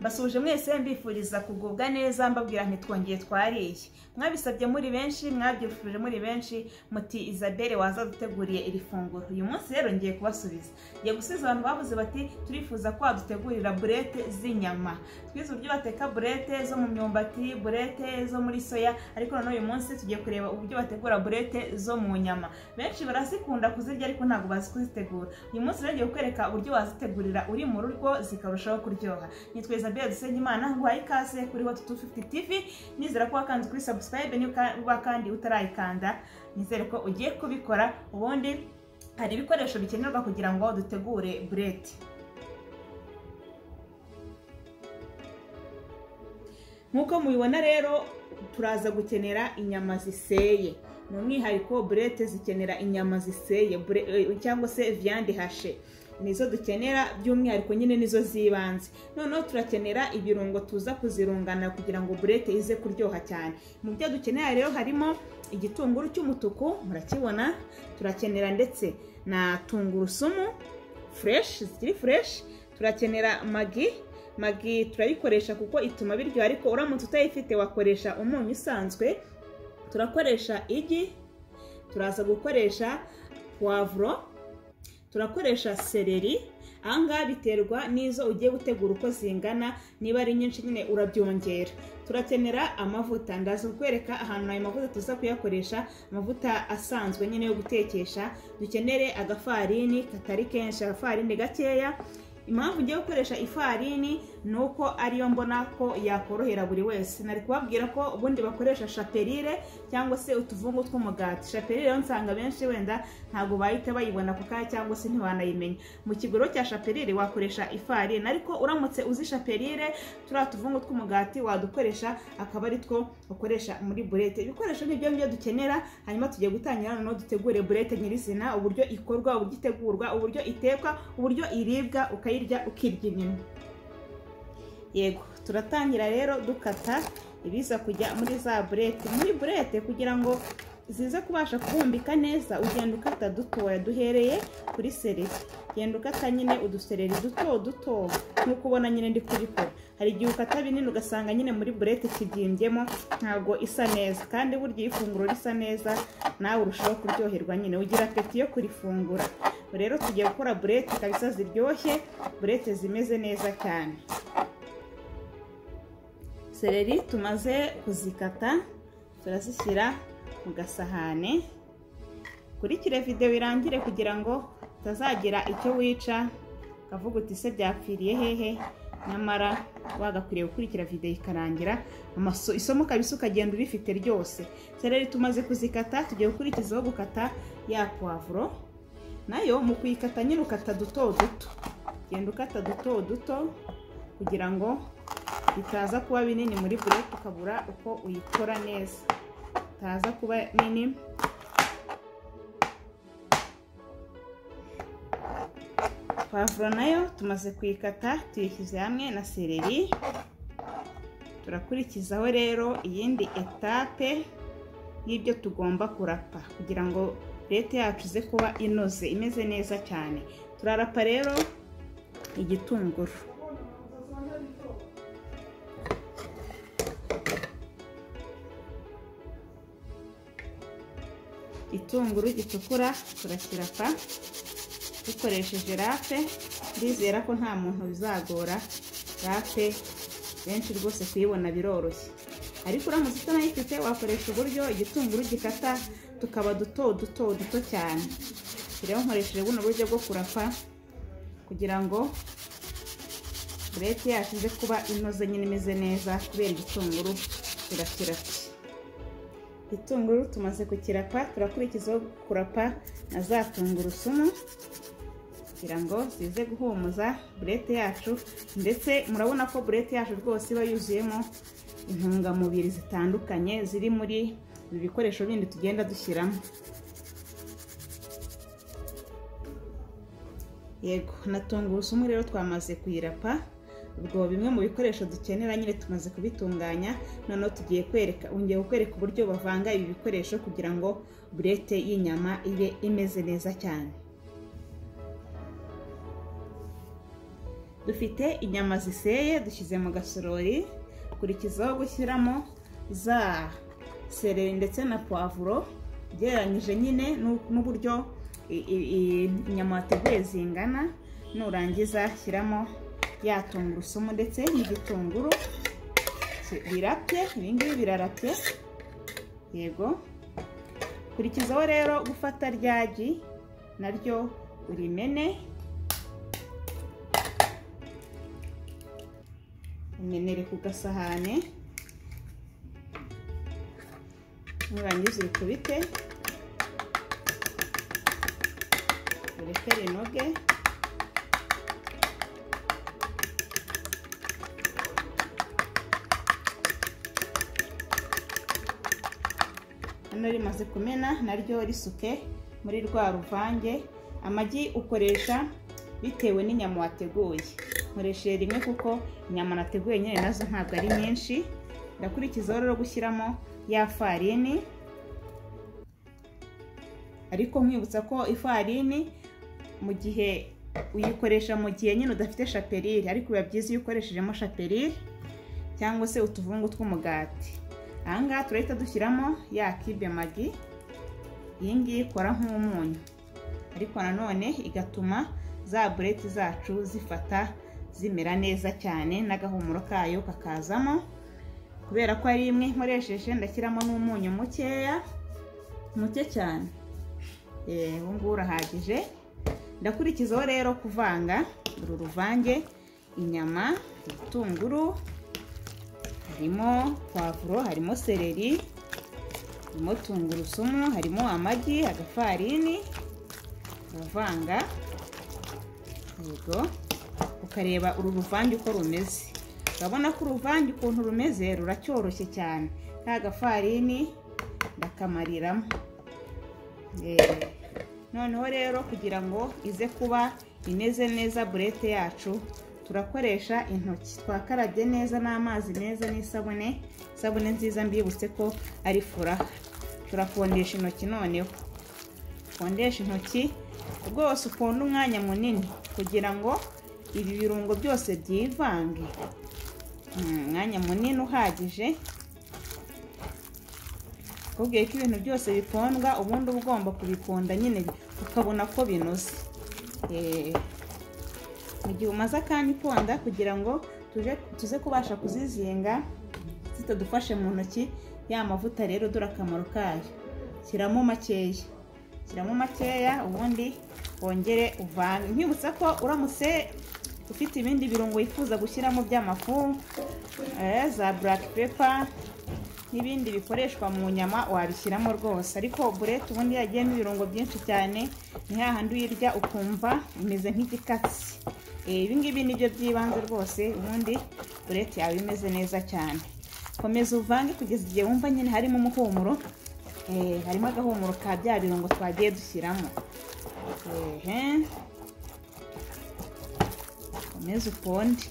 mbasuje mwese mbifuriza kugubwa neza mbabwira ntitwongeye twariye mwabisabye muri benshi mwabyifurije muri benshi muti isabelle waza duteguriye iri funguro uyu munsi rero ngiye kubasubiza ngiye gusubiza abantu bavuze bati turifuza ko wadutegurira burete z'inyama twize uburyo bateka burete zo mu myumbati burete zo muri soya ariko noneho uyu munsi tugiye kureba uburyo bategura burete zo mu nyama benshi barazikunda kuzirya ariko ntabwo bazi kuzitegura uyu munsi rero ngiye kukwereka uburyo wazitegurira uri mu rugo zikarushaho kuryoha nitwa isabelle dusenyimana guhaye ikaze kuriho tutu fifiti tivi nizera ko wakanze kuri sabusikarayibe niba kandi utarayikanda nizere ko ugiye kubikora ubundi hari ibikoresho bikenerwa kugira ngo dutegure bureti nk'uko mubibona rero turaza gukenera inyama ziseye ni umwihariko burete zikenera inyama ziseye cyangwa se viyandi hashe nizo dukenera by'umwihariko nyine nizo z'ibanze noneho turakenera ibirungo tuza kuzirungana kugira ngo burete ize kuryoha cyane mu byo dukenera rero harimo igitunguru cy'umutuku murakibona turakenera ndetse na tungurusumu fureshi zikiri fureshi turakenera magi magi turayikoresha kuko ituma biryoha ariko uramutse utayifite wakoresha umunyu usanzwe turakoresha igi turaza gukoresha puwavuro turakoresha sereri ahangaha biterwa n'izo ugiye gutegura uko zingana niba ari nyinshi nyine urabyongera turakenera amavuta ndaza kukwereka ahantu ayo mavuta tuza kuyakoresha amavuta asanzwe nyine yo gutekesha dukenere agafarini katari kenshi agafarini gakeya impamvu ngiye gukoresha ifarini ni uko ariyo mbona ko yakorohera buri wese nari kubabwira ko ubundi bakoresha shaperire cyangwa se utuvungu tw'umugati shaperire rero nsanga benshi wenda ntabwo bahita bayibona ako kanya cyangwa se ntibanayimenya mu kigero cya shaperire wakoresha ifarini ariko uramutse uzi shaperire turiya tuvungu tw'umugati wadukoresha akaba ari two ukoresha muri burete ibikoresho ni byo dukenera hanyuma tugiye gutangira noneho dutegure burete nyirizina uburyo ikorwa uburyo itegurwa uburyo itekwa uburyo iribwa ukayirya ukirya inyuma yego turatangira rero dukata ibiza kujya muri za burete muri burete kugira ngo zize kubasha kubumbika neza ugenda ukata dutoya duhereye kuri sereri genda ukata nyine udusereri duto duto nk'uko ubona nyine ndi kubikora hari igihe ukata binini ugasanga nyine muri burete kibyimbyemo ntabwo isa neza kandi burya iyo ifunguro risa neza nawe urushaho kuryoherwa nyine ugira apeti yo kurifungura rero tugiye gukora burete kabisa ziryoshye burete zimeze neza cyane sereri tumaze kuzikata turazishyira mu gasahane ukurikire videwo irangire kugira ngo utazagira icyo wica ukavuga uti se byapfiriye hehe nyamara wagakwiriye gukurikira videwo ikarangira isomo kabisa ukagenda ubifite ryose sereri tumaze kuzikata tugiye gukurikizaho gukata ya puwavuro nayo mu kuyikata nyine ukata duto duto genda ukata duto duto kugira ngo bitaza kuba binini muri burete ukabura uko uyikora neza itaza kuba nini pavuro nayo tumaze kuyikata tuyishyize hamwe na sereri turakurikizaho rero iyindi etape y'ibyo tugomba kurapa kugira ngo leta yacu ize kuba inoze imeze neza cyane turarapa rero igitunguru igitunguru gitukura turakirapa dukoresheje rafe ndizera ko nta muntu bizagora rafe benshi rwose kuyibona biroroshye ariko uramutse utanayifite wakoresha uburyo igitunguru gikata tukaba duto duto duto cyane rero nkoresheje buno buryo bwo kurapa kugira ngo burete yacu ize kuba inoze nyine imeze neza kubera igitunguru turakirata igitunguru tumaze kukirapa turakurikizaho kurapa na za tungurusumu kugira ngo zize guhumuza burete yacu ndetse murabona ko burete yacu rwose iba yuzuyemo intungamubiri zitandukanye ziri muri ibi bikoresho bindi tugenda dushyiramo yego na tungurusumu rero twamaze kuyirapa ubwo bimwe mu bikoresho dukenera nyine tumaze kubitunganya noneho tugiye kwereka wongeye kukwereka uburyo bavanga ibi bikoresho kugira ngo burete y'inyama ibe imeze neza cyane dufite inyama ziseye dushyize mu gasorori ukurikizaho gushyiramo za sereri ndetse na puwavuro ugereranyije nyine n'u- n'uburyo i- i- i- inyama wateguye zingana nurangiza shyiramo ya tungurusumu ndetse n'igitunguru Ki- birapye ibingibi birarapye yego kurikizaho rero gufata ryagi naryo urimene umenere ku gasahane nurangiza urikubite ureke rinoge hano rimaze kumena naryo risuke muri rwa ruvange amagi ukoresha bitewe n'inyama wateguye nkoresheje rimwe kuko inyama nateguye nyine nazo ntabwo ari nyinshi ndakurikizaho rero gushyiramo ya farini ariko nkwibutsa ko ifarini mu gihe uyikoresha mu gihe nyine udafite shaperire ariko biba byiza iyo ukoreshejemo shaperire cyangwa se utuvungu tw'umugati aha ngaha turahita dushyiramo ya kibe magi iyi ngiyi ikora nk'umunyu ariko nanone igatuma za bureti zacu zifata zimera neza cyane n'agahumuro kayo kakazamo kubera ko ari imwe nkoresheje ndashyiramo n'umunyu mukeya muke cyane Eh, ubu ngubu urahagije ndakurikizaho rero kuvanga uru ruvange inyama ibitunguru harimo pavuro harimo seleri harimo tungurusumu harimo amagi agafarini uravanga yego ukareba uru ruvange uko rumeze urabona ko uruvange ukuntu rumeze ruracyoroshye cyane nta gafarini ndakamariramo Eh, noneho rero kugira ngo ize kuba imeze neza burete yacu turakoresha intoki twakarabye neza n'amazi meza n'isabune isabune nziza mbibutse ko ari furaha turakondesha intoki noneho kondesha intoki rwose ukunde umwanya munini kugira ngo ibi birungo byose byivange Mm, umwanya munini uhagije kubwiye ko ibintu byose bikondwa ubundi uba ugomba kubikonda nyine ukabona ko binoze Eh, mu gihe umaze akanya ukonda kugira ngo tuje tuze kubasha kuzizinga zitadufashe mu ntoki ya mavuta rero dore akamaro kayo shyiramo makeya shyiramo makeya ubundi wongere uvange nkwibutsa ko uramutse ufite ibindi birungo wifuza gushyiramo by'amafu eh, za black pepper n'ibindi bikoreshwa mu nyama wabishyiramo rwose ariko burete ubundi iyo yagiyemo ibirungo byinshi cyane ni hahandi uyirya ukumva imeze nk'igikatsi Eh, ibi ngibi ni byo by'ibanze rwose ubundi burete yawe imeze neza cyane komeza uvange kugeza igihe wumva nyine harimo umuhumuro eh, harimo agahumuro ka bya birungo twagiye dushyiramo ehe komeza ukonde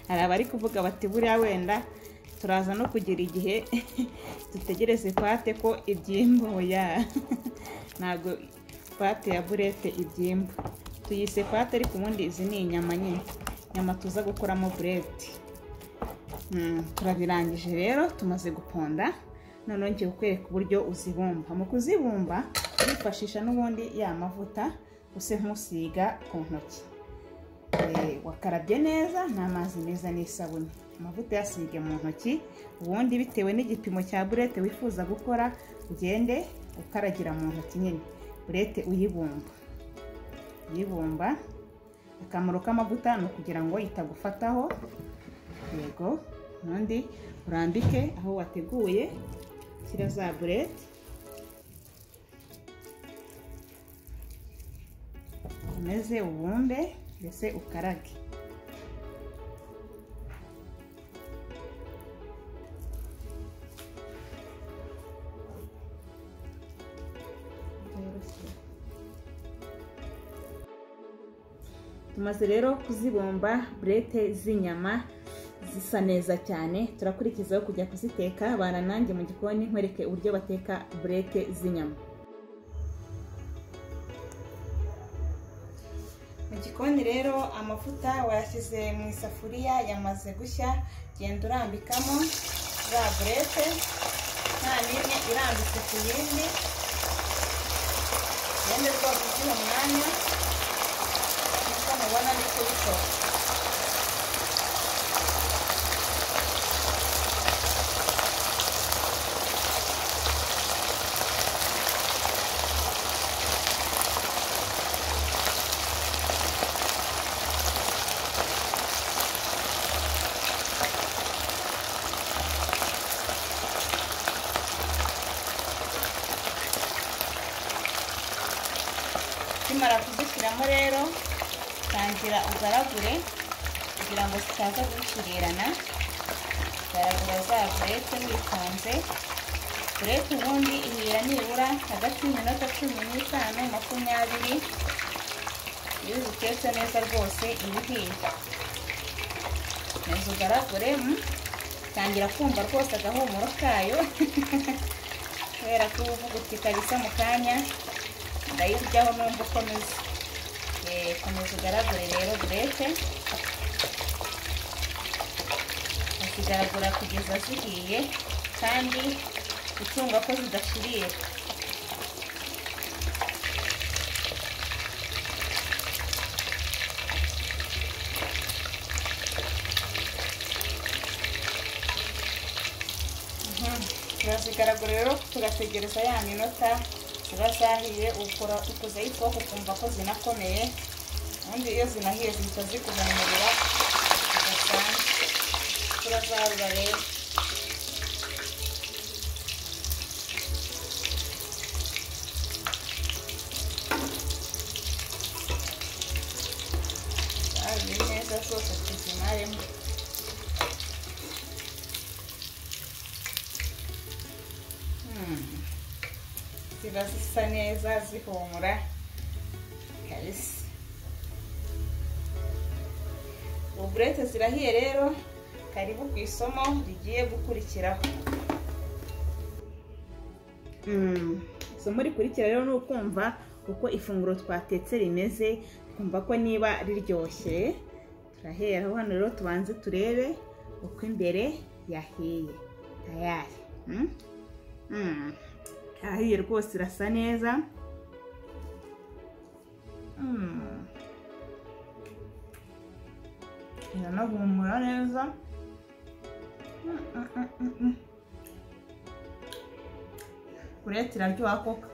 hari abari kuvuga bati buriya wenda turaza no kugira igihe dutegereze pate ko ibyimba oya ntabwo pate ya burete ibyimba tuyise pate ariko ubundi izi ni inyama nyine inyama tuza gukoramo burete Mm, turabirangije rero tumaze guponda noneho ngiye kukwereka uburyo uzibumba mu kuzibumba wifashisha n'ubundi ya mavuta use nk'usiga ku ntoki Eh, wakarabye neza n'amazi meza n'isabune amavuta uyasige mu ntoki ubundi bitewe n'igipimo cya burete wifuza gukora ugende ukaragira mu ntoki nyine burete uyibumba uyibumba akamaro k'amavuta ni ukugira ngo itagufataho yego ubundi urambike aho wateguye shyira za burete umeze ubumbe mbese ukarage tumaze rero kuzibumba burete z'inyama zisa neza cyane turakurikizaho kujya kuziteka baranange mu gikoni nkwereke uburyo bateka burete z'inyama mu gikoni rero amavuta wayashyize mu isafuriya yamaze gushya genda urambikamo za burete nta n'imwe irambitse ku yindi ugende rwose ugira umwanya nk'uko mubona ni kubikora ukimara kuzishyiramo rero tangira ugaragure kugira ngo zitaza gushyirirana garagura za burete witonze burete ubundi ihira nibura hagati y'iminota cumi n'itanu makumyabiri iyo uzitetse neza rwose iba ihiye maze ugaragure tangira kumva rwose agahumuro kayo kubera ko uba uvuga uti kabisa mu kanya ndayiryaho numva uko ameze komeza ugaragure rero burete ukigaragura kugeza zihiye kandi ucunga ko zidashirira turazigaragura rero tugategereza ya minota ziba zahiye ukora ukozaho ikuboko ukumva ko zinakomeye ubundi iyo zinahiye zihita zikuzanirira ugasanga turazarura rero zaruye neza zose tuzimaremo ziba zisa neza zihumura kabisa ubu burete zirahiye rero karibu ku isomo rigiye gukurikiraho isomo rikurikira rero ni ukumva uko ifunguro twatetse rimeze twumva ko niba riryoshye turahera hano rero tubanze turebe uko imbere yahiye tayari ahiye rwose irasa neza iranahumura neza burete iraryoha koko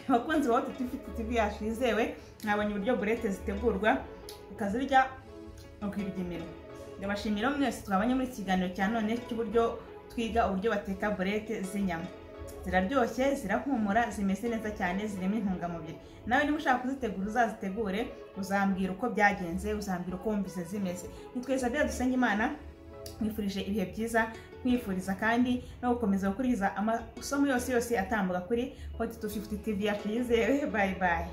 abakunzi ba hoteli ifite tv yacu yizewe mwabonye uburyo burete zitegurwa ukazirya ukirya ndabashimira mwese twabonye muri iki kiganiro cya none cy'uburyo twiga uburyo bateka burete z'inyama ziraryoshye zirahumura zimeze neza cyane zirimo intungamubiri nawe niba ushaka kuzitegura uzazitegure uzambwira uko byagenze uzambwira uko wumvise zimeze nitwe sabira dusenga imana nkwifurije ibihe byiza nkwifuriza kandi no gukomeza gukurikiza amasomo yose yose atambuka kuri hoti tu fifuti tivi yacu yizewe bayi bayi